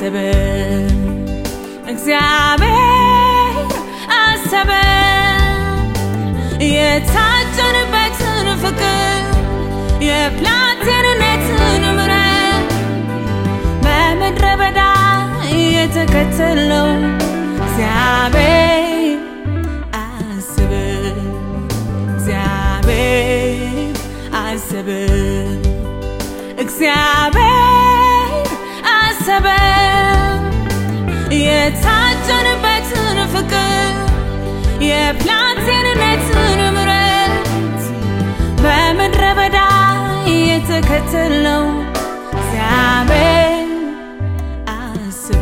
አሰበ እግዚአብሔር አሰበ የታጨንበትን ፍቅር የፕላቴንነትን ምሕረት በምድረ በዳ የተከተለው እግዚአብሔር አሰበ እግዚአብሔር አሰበ እግዚአብሔር አሰበ የታጨንበትን ፍቅር የፕላቴንነትን ምሕረት በምድረ በዳ የተከተለው እግዚአብሔር አስብ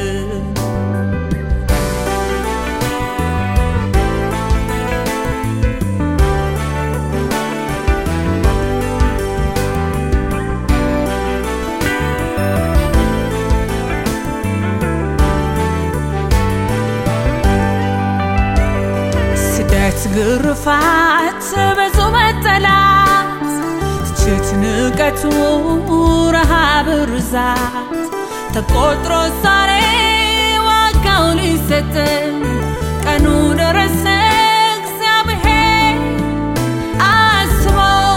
ስደት፣ ግርፋት፣ ብዙ መጠላት፣ ትችት፣ ንቀቱ፣ ረሃብ፣ ርዛት ተቆጥሮ ዛሬ ዋጋው ሊሰጠን ቀኑ ደረሰ። እግዚአብሔር አስቦ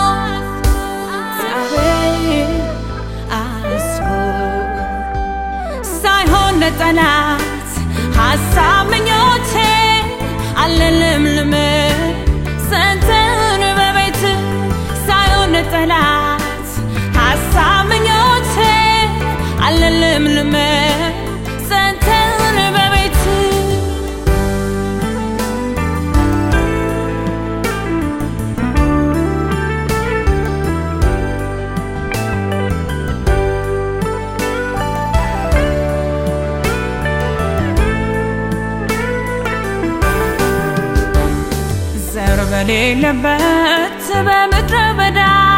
እግዚአብሔር አስቦ ሳይሆን ለጠላት ሀሳብ ምኞቴ አለልምልም ሰንተን በቤት ሳይሆን ለጠላት ሀሳብ ምኞቴ አለልምልም ሰንተን በቤት ዘር በሌለበት በምድረ በዳ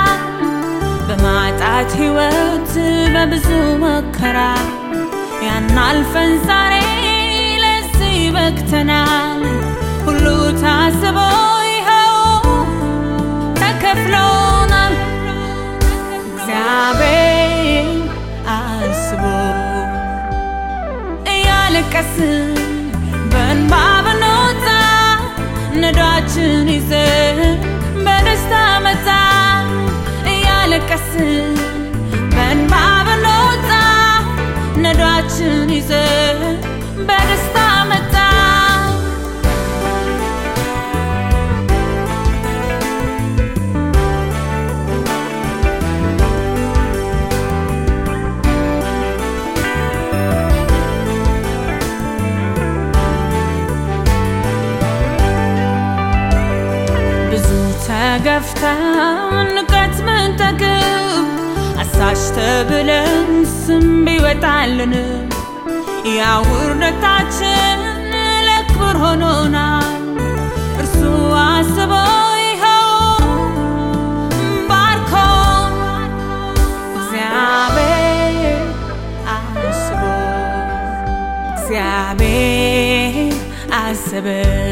በማጣት ሕይወት በብዙ መከራ ያን አልፈን ዛሬ ለዚህ በቅተናል። ሁሉ ታስቦ ይኸው ተከፍሎናል። እግዚአብሔር አስቦ እያለቀስን በእንባ ብንወጣ ነዳችን ይዘን በደስታ መጣ እያለቀስን በእንባ ብንወጣ ነዳችን ይዘን በደስታ መጣ ብዙ ተገፍተን ንቀት ምንጠግብ አሳሽ ተብለን ስም ቢወጣልን ያ ውርደታችን ለክብር ሆኖናል። እርሱ አስቦ ይኸው ባርኮ እግዚአብሔር አስቦ እግዚአብሔር አሰበ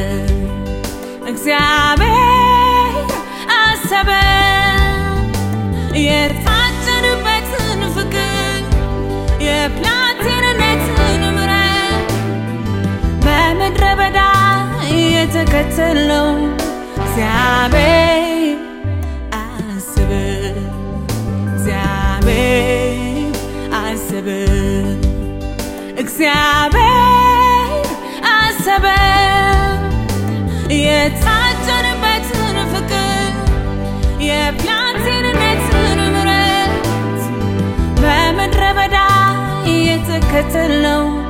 እግዚአብሔር አሰበ የታጨንበትን ፍቅር የፕላቴንነትን ምሕረት በምድረ በዳ የተከተለው እግዚአብሔር አስብ እግዚአብሔር አስብ እግዚአብሔር አሰበ የታጨንበትን ፍቅር የፕላቴንነትን ምሕረት በምድረ በዳ የተከተለው